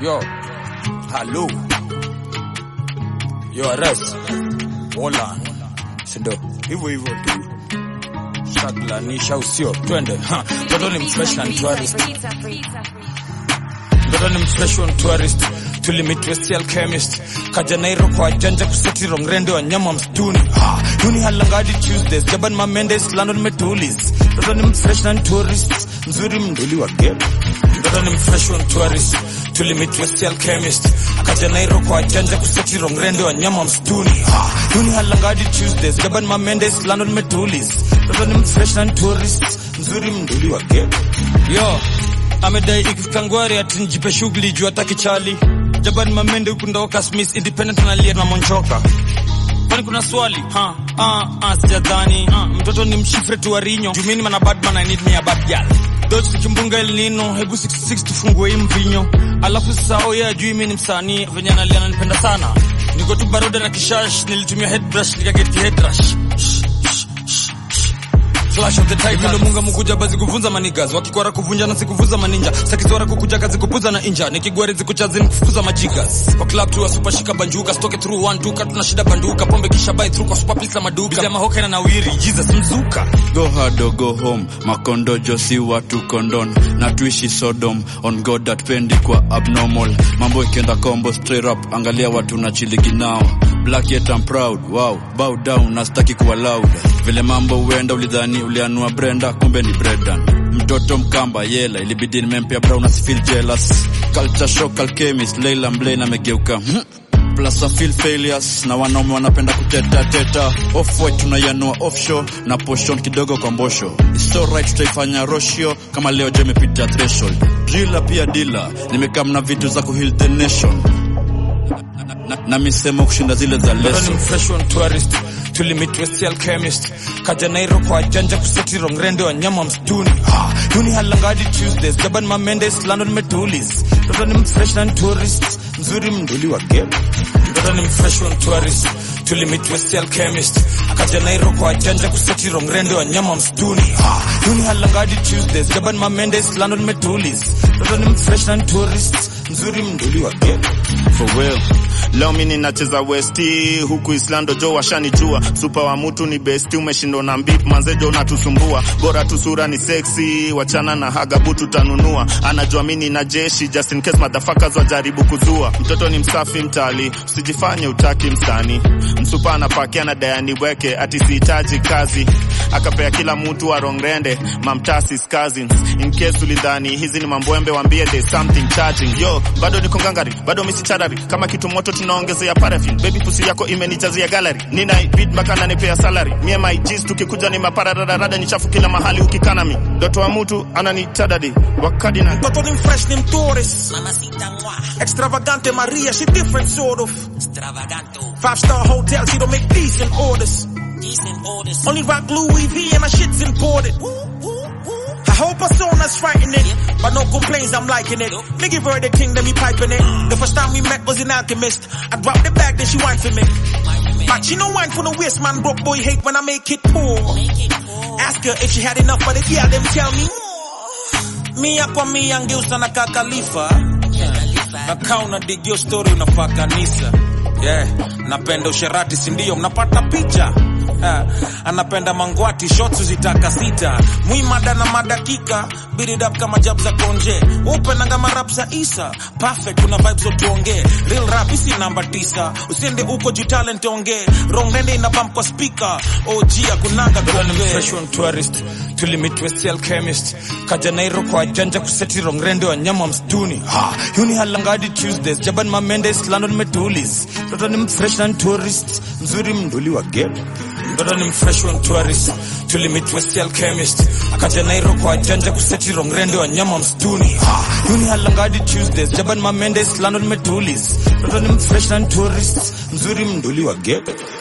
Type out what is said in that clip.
Yo, halo. Yo, Ares. Wola. Sindo. Hivyo hivyo tu. Shaglanisha usio. Twende. Ha. Mtoto ni mfresh na ni tourist. Mtoto ni mfresh wa tourist. Tulimit West Alchemist. Kaja Nairo kwa janja kuseti rongrende wa nyama msituni. Ha. Yuni halangadi Tuesdays. Jaban Mamendes London metulis. Mtoto ni mfresh na ni tourist. Mzuri mnduli wa game. Mtoto ni mfresh wa tourist. Tulimit West Alchemist. Kaja Nairo kwa janja kuseti rongrende wa nyama msituni. Ha. Yuni halangadi Tuesdays. Jaban Mamendes London metulis. Mtoto ni mfresh na ni tourist. Mzuri mnduli wa game. Yo, amedai ikifika ngwari ati njipe shughuli juu hataki chali jaban mamende huku ndoka smith independent analia na monchoka kwani kuna swali ha ah ah sijadhani ah, mtoto ni mshifre tu warinyo jumini mana badman i need me a bad girl Dodge tukimbunga El Nino, hebu 66 tufungue hii mvinyo. Alafu sasa oh yeah, juu mimi ni msanii, venye analia ananipenda sana. Niko tu baroda na kishash, nilitumia headbrush nikaget ki headrush. Flash of the type ndo munga mukuja bazi kuvunza manigas wakikwara kuvunja na sikuvuza maninja sakizwara kukuja kazi kupuza na inja nikigwari zikuchazini kufukuza majigas kwa club tu super shika banjuka stoke through one duka tuna shida banduka pombe kisha buy through kwa super pizza maduka bila mahoka na nawiri Jesus mzuka Go hard or go home, makondojo si watu kondon na tuishi Sodom on God that pendi kwa abnormal. Mambo ikienda combo straight up, angalia watu na chiligi nao. Black yet I'm proud, wow, bow down na sitaki kuwa loud. Vile mambo huenda ulidhani ulianua Brenda, kumbe ni Bredan. Mtoto mkamba yela, ilibidi nimempea brown asifeel jealous. Culture shock alchemist, Leila Mblane amegeuka hmm. Plus I feel failures na wanaume wanapenda kuteta teta off white tunaianua offshore na portion kidogo kwa mbosho it's alright tutaifanya roshio kama leo je imepita threshold driller pia dealer nimekaa na vitu za kuheal the nation na, na, na misemo kushinda zile za Mtoto ni lesson mfresh on tourist tulimit West Alchemist kaja Nairo kwa janja kuseti rongrende wa nyama msituni ha, yuni halangadi Tuesdays jaban Mamendes London metulis mtoto ni mfresh na ni tourist mzuri mnduli wa game mtoto ni mfresh on tourist tulimit West Alchemist kaja Nairo kwa janja kuseti rongrende wa nyama msituni ha, yuni halangadi Tuesdays jaban Mamendes London metulis mtoto ni mfresh na ni tourist mzuri mnduli wa game for real leo mi ninacheza westi huku islando jo washanijua supa wa mutu ni besti umeshindwa na mbip manzejo unatusumbua bora tu sura ni seksi wachana na hagabu tutanunua anajua mi nina jeshi just in case motherfuckers wajaribu kuzua mtoto ni msafi mtali usijifanye utaki msani msupa anapakia na dayani weke ati sihitaji kazi akapea kila mtu wa rongrende mamtasis cousins in case ulidhani hizi ni mambwembe wambie there's something charging yo bado niko ngangari bado misicharari kama kitu moto tunaongezea paraffin baby pusi yako imenijazia gallery nina beat mpaka nanipea salary mie my G's tukikuja ni maparararada ni chafu kila mahali ukikanami doto wa mtu ananitadadi wakadina Mtoto ni fresh ni mtourist Mamacita moi, Extravagante Maria, she different sort of extravaganto, Five star hotel, she don't make decent orders decent orders. Only rock Louis V and my shit's imported I hope persona's frightening But no complaints, I'm liking it Me give her the thing, then me piping it The first time we met was in Alchemist I dropped the bag, then she whined for me But she no wine for the waist, man Broke boy hate when I make it poor Make it poor. Ask her if she had enough, but if yeah, them tell me more. Mia kwa mia ngeusa na kakalifa na kaa unadigio story unafaa kanisa yeah. napenda usherati sindio mnapata picha Ha, anapenda mangwati shots zitaka sita mwimada na madakika biridap kama jab za konje upenanga marap za isa perfect kuna vibes zotuongee real rap isi namba tisa usiende uko juu talent ongee rongende ina bump kwa speaker og akunanga Mtoto ni kuongee mfresh on tourist tulimit West Alchemist kaja Nairo kwa janja kuseti rongrende wa nyama msituni ha, yuni halangadi Tuesdays jaban Mamendes London metulis mtoto ni mfresh na ni tourist mzuri mnduli wa game mtoto ni mfresh on tourist tulimit West Alchemist kaja Nairo kwa janja kuseti rongrende wa nyama msituni ha, yuni halangadi Tuesdays jaban Mamendes London metulis mtoto ni mfresh na ni tourist mzuri mnduli wa game